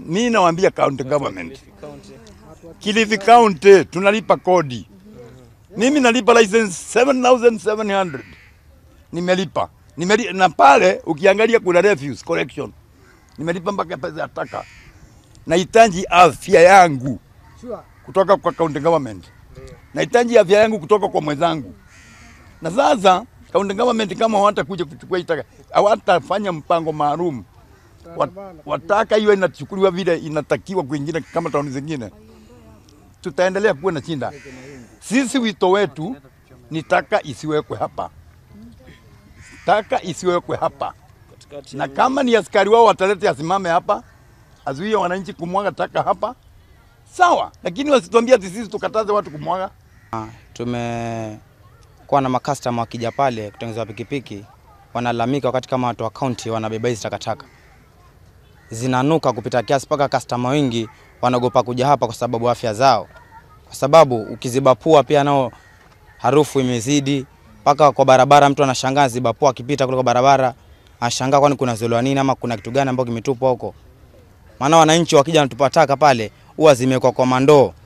Mi nawaambia county government, Kilifi County tunalipa kodi. Mimi nalipa license 7700 nimelipa Nimeli, na pale ukiangalia kuna refuse collection nimelipa mpaka pesa ya taka. Nahitaji afya yangu kutoka kwa county government, nahitaji afya yangu kutoka kwa mwenzangu. Na sasa county government kama hawatakuja kuchukua hii taka, hawatafanya mpango maalum Wat- wataka hiyo inachukuliwa vile inatakiwa kwingine kama tauni zingine, tutaendelea kuwa na shinda. Sisi wito wetu ni taka isiwekwe hapa, taka isiwekwe hapa, na kama ni askari wao watalete asimame hapa, azuie wananchi kumwaga taka hapa, sawa, lakini wasituambie ati sisi tukataze watu kumwaga. Tumekuwa na makastama wakija pale kutengeneza pikipiki, wanalalamika wakati kama watu wa kaunti wanabeba hizi takataka zinanuka kupita kiasi, mpaka kastama wengi wanaogopa kuja hapa kwa sababu afya zao, kwa sababu ukiziba pua pia nao harufu imezidi mpaka kwa barabara. Mtu anashangaa ziba pua akipita kule kwa barabara, anashangaa kwani kuna zolewa nini ama kuna kitu gani ambacho kimetupwa huko. Maana wananchi wakija wanatupa taka pale huwa zimewekwa kwa mandoo